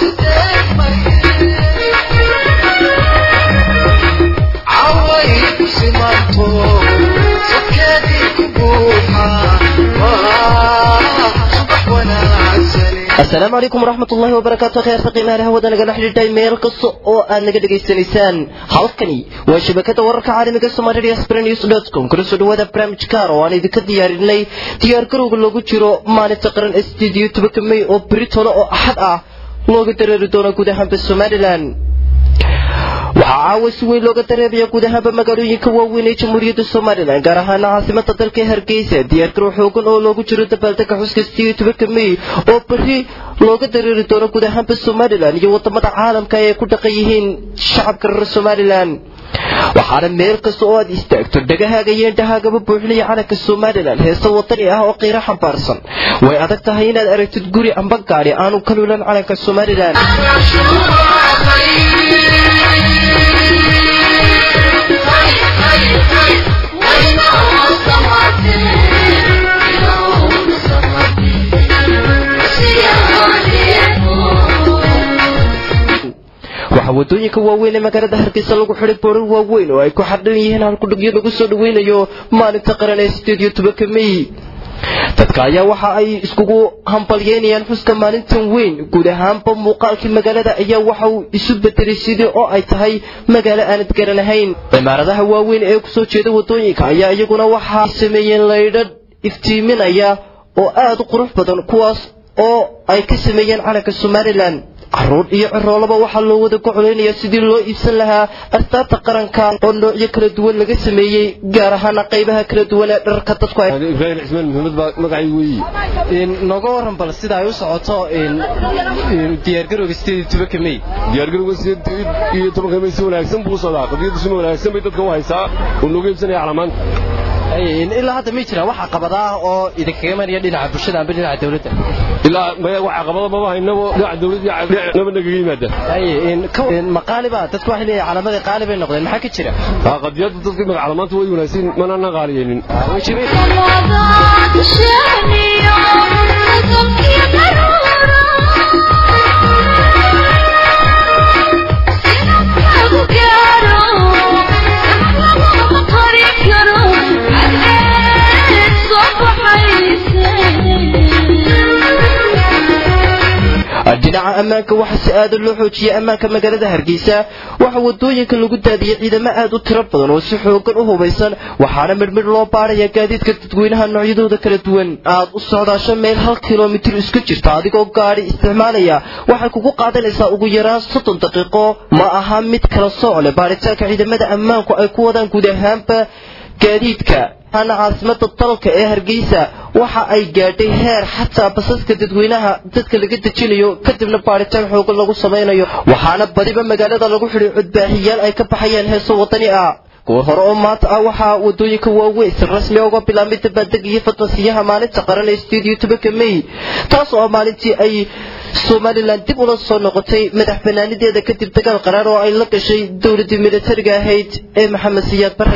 asalaamu calaykum waraxmat ullahi wabarakaatu kheerta qiimaha hawada nagala xidhiidhay meel kasta oo aad naga dhegaysanaysaan halkani waa shabakada wararka caalamiga somalia sprenews com kula soo dhawaada barnaamij kaar oo aan idinka diyaarinay diyaargarowga loogu jiro maalinta qaran studio tobanka may oo britolo oo axad ah looga dareeri doono guud ahaanba somalilan waxaa caawa si weyn looga dareemaya guud ahaanba magaalooyinka waaweyn ee jamhuuriyadda somalilan gaar ahaana caasimada dalka hargeysa diyaargarow xoogan oo loogu jiro dabaaldega xuska sideed tobanka may oo beri looga dareeri doono guud ahaanba somalilan iyo wadamada caalamka ay ku dhaqan yihiin shacabka reer somalilan waxaana meel kasta oo aad istaagto dhagahaaga iyo indhahaagaba buuxinaya calanka somalilan heese wadani ah oo qiiro xambaarsan way adag tahay inaad aragtid guri amba gaadhi aanu ka luulan calanka somalilan waxaa wadooyinka waaweyn ee magaalada hargeysa lagu xiday boorar waaweyn oo ay ku xardhan yihiin halkudhigyo lagu soo dhaweynayo maalinta qaran ee sideed iyo tobanka may dadka ayaa waxa ay iskugu hambalyeynayaan xuska maalintan weyn guud ahaanba muuqaalkii magaalada ayaa waxa uu isu bedelay sidii oo ay tahay magaalo aanad garanahayn cimaaradaha waaweyn ee kusoo jeeda wadooyinka ayaa iyaguna waxa ay sameeyeen laydhadh iftiiminaya oo aad u qurux badan kuwaas oo ay ka sameeyeen calanka somalilan caruur iyo ciroolaba waxaa loo wada gocolaynayaa sidii loo iibsan lahaa astaabta qaranka oo noocyo kala duwan laga sameeyey gaar ahaana qaybaha kala duwan ee dharka dadku ibraahim cismaan maxamed baa magacay weeye nooga waran bal sida ay u socoto diyaargarowga sideed iyo tobanka may diyaargarowga sideed iyo tobanka may si wanaagsan buu socdaa qadiyaddu si wanaagsan bay dadka u haysaa oo looga iibsanaya calamaanta ilaa hadda may jiraan wax caqabada ah oo idinkaga imanaya dhinaca bulshada amba dhinaca dawladda ilaa wax caqabada maba haynabo dhinaca dawladda naba nagaga yimaada maqaaliba dadku waxay leeyahay calamadii qaali bay noqdeen maxaa ka jira qadiyadda dadka magac calamaanta way wanaagsan manana qaaliyeenin dhinaca ammaanka waxaa si aada loo xoojiyay ammaanka magaalada hargeysa waxaa wadooyinka lagu daadiyey ciidamo aad u tiro badan oo si xoogan u hubaysan waxaana midhmidh loo baaraya gaadiidka dadweynaha noocyadooda kala duwan aad u socdaasho meel hal kilomitir isku jirta adigoo gaadhi isticmaalaya waxay kugu qaadanaysaa ugu yaraan soddon daqiiqo ma aha mid kala sooc leh baaritaanka ciidamada ammaanku ay ku wadaan guud ahaanba gaadiidka ana caasimada dalka ee hargeysa waxa ay gaadhay heer xataa basaska dadweynaha dadka laga dejinayo kadibna baaritaan xoogan lagu samaynayo waxaana badiba magaalada lagu xidhay codbaahiyaal ay ka baxayaan heeso wadani ah kuwa hore oo maanta ah waxaa wadooyinka waaweyn si rasmi uga bilaabmay dabaaldeg iyo fadnasiyaha maalinta qaran ee sideed iyo tobanka may taas oo maalintii ay somalilan dib ula soo noqotay madax banaanideeda kadib dagaal qaraar oo ay la gashay dowladii militariga ahayd ee maxamed siyaad bare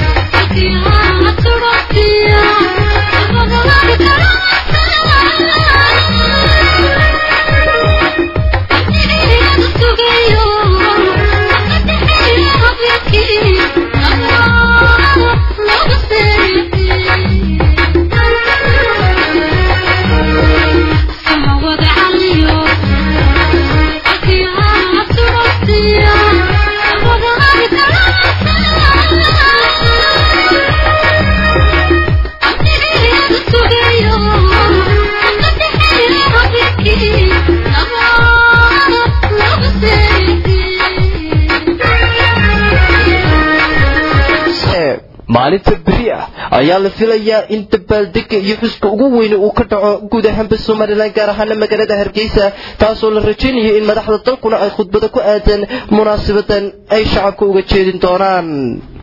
maalinta beri ah ayaa la filayaa in dabaaldega iyo xuska ugu weyne uu ka dhaco guud ahaanba somalilan gaar ahaana magaalada hargeysa taasoo la rajaynayo in madaxda dalkuna ay khudbado ku aadan munaasabadan ay shacabka uga jeedin doonaan